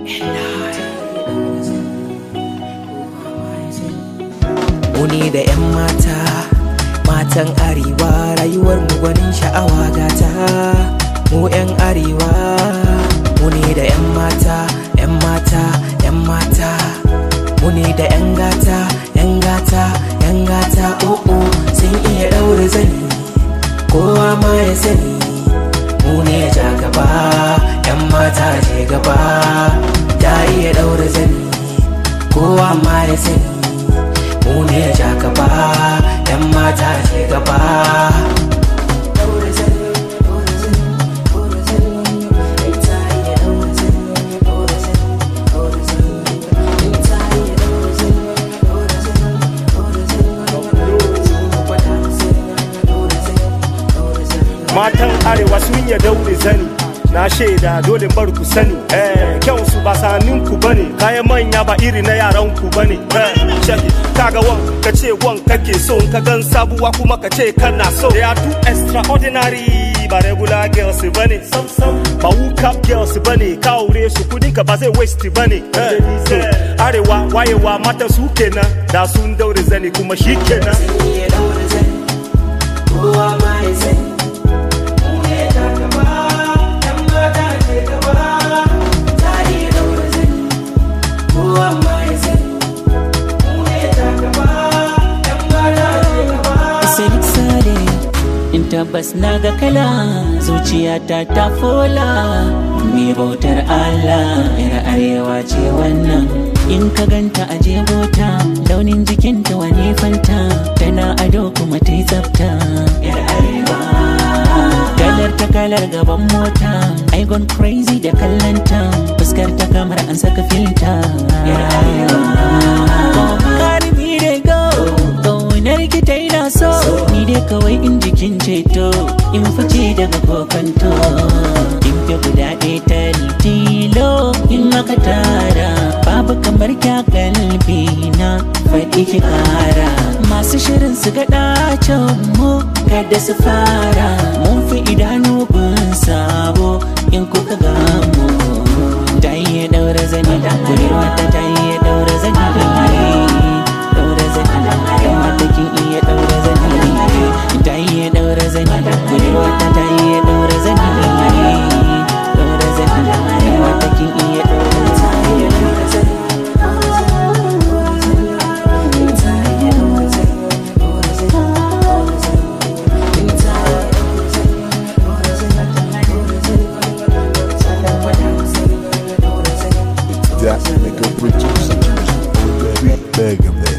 Muni da 'yan mata, matan arewa rayuwar mu gwanin sha'awa gata. Mu 'yan arewa, muni da 'yan mata, 'yan mata, 'yan mata. Muni da 'yan gata, 'yan gata, 'yan gata, o'o sun iya ɗaure zani, kowa ma ya sani. Mu ne ja gaba, 'yan mata je gaba, ta iya ɗaure zani, kowa ma ya sani. mu ne ja gaba yan mata ce gaba matan arewa sun ya daure zani na shaida dole bar ku sani eh kyau su ba sanin ku bane kayan manya ba iri na yaran ku bane eh shaki kaga wan ka ce wan kake so in ka gan sabuwa kuma ka ce kana so they are too extraordinary ba regular girls bane sam sam ba wook up girls bane ka aure su kudin ka ba zai waste bane eh so, arewa wayewa mata su kenan da sun daure zani kuma shi kenan iya daure zani kowa ma ya sani mu ne ja gaba yan mata ce gaba ta iya daure zani kowa ma ya sani mu ne ja gaba yan mata ce gaba Sadiq Sade in tabbas na ga kala zuciyata ta fola mai bautar Allah yar arewa ce wannan in ka ganta a jebota launin jikinta wani fanta tana ado kuma ta yi tsafta yar arewa kalar ta kalar gaban mota I gone crazy da kallanta fuskar ta kamar an saka filta yar arewa Carry me they go Ƙaunar ki ta ina so Ni dai kawai in jikin ceto In fice daga kokanto In fi guda ɗaya ta tilo In maka tara Babu kamar kya kalbi na Faɗi ki kara Masu shirin su ga ɗacin mu Kada su fara Mun fi idanu gun sabo In kuka gamu Ta iya ɗaura zani Kurewa ta ta iya ɗaura zani Ɗaura zani Yan mata kin iya ɗaura zani Ta iya ɗaura zani Kurewa ta ta iya ɗaura zani Ɗaura zani Yan mata kin iya ɗaura zani That nigga producer. Beg him